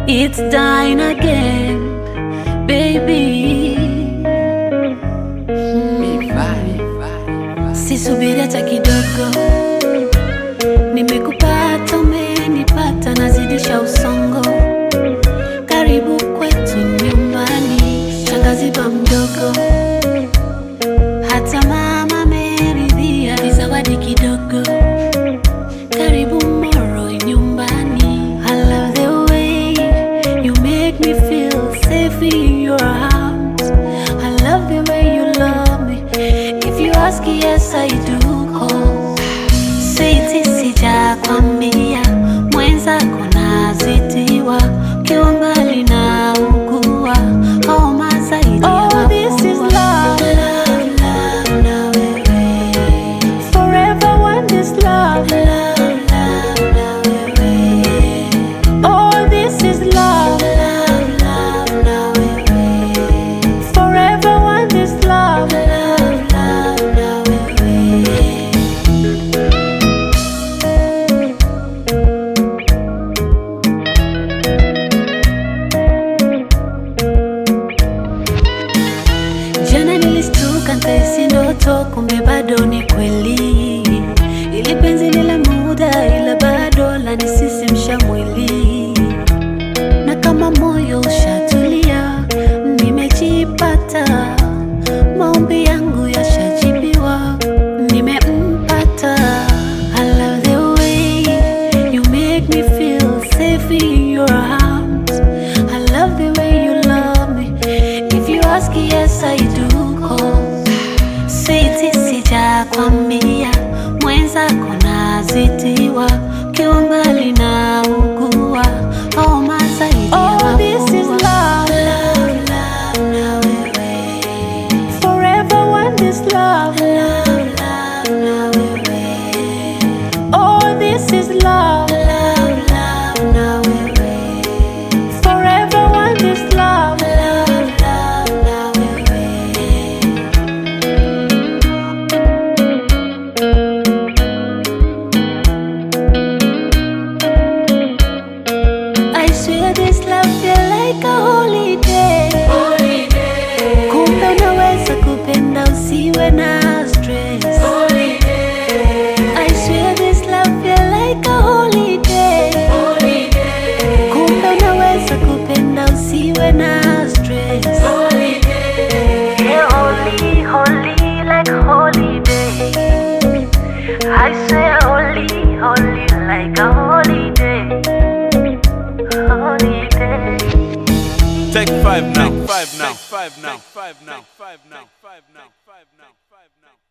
It's dying again, baby. Sisubiri hata kidogo, nimekupata, umenipata, nazidisha usongo. Karibu kwetu nyumbani, shangazi ba mdogo, hata mama ameridhia, ni zawadi kidogo. Karibu Moro nyumbani. I love the way you make me feel safe in your arms. I love the way you love me. If you ask, yes I do. Cause sweetie, sijakwambia mwenzako nazitiwa, ukiwa mbali na ugua homa zaidi ya Oh, this is mafua. love. Love, love, na wewe. Forever want this love. Love, love, na wewe. Oh, this is love. Love, love, na wewe. Forever want this love. Love, love, na wewe. Jana nilistuka nkaisi ndoto, kumbe bado ni kweli. Ili penzi ni la muda, ila bado lanisisimsha mwili, na kama moyo ushatulia, nimejipata, maombi yangu yashajibiwa, nimempata. I love the way you make me feel safe in your arms. I love the way you love me. If you ask, yes I do. Cause sweetie, sijakwambia mwenzako nazitiwa, ukiwa mbali na ugua homa zaidi ya Oh, this is mafua. love. Love, love, na wewe. Forever want this love. Love, love, na wewe. Oh, this is love. Love, love, na wewe. Forever want this love. Love, love, na wewe. I swear this love feel like a holiday. Kumbe unaweza kupenda usiwe na stress. I swear this love feel like a holiday. Kumbe unaweza kupenda usiwe na stress. Yeah, holy, holy, like holiday. I swear holy, holy, like a holiday. Holiday. Take five now. Take five now. Take five now. Take five now. Take five now. Take five now. Take five now.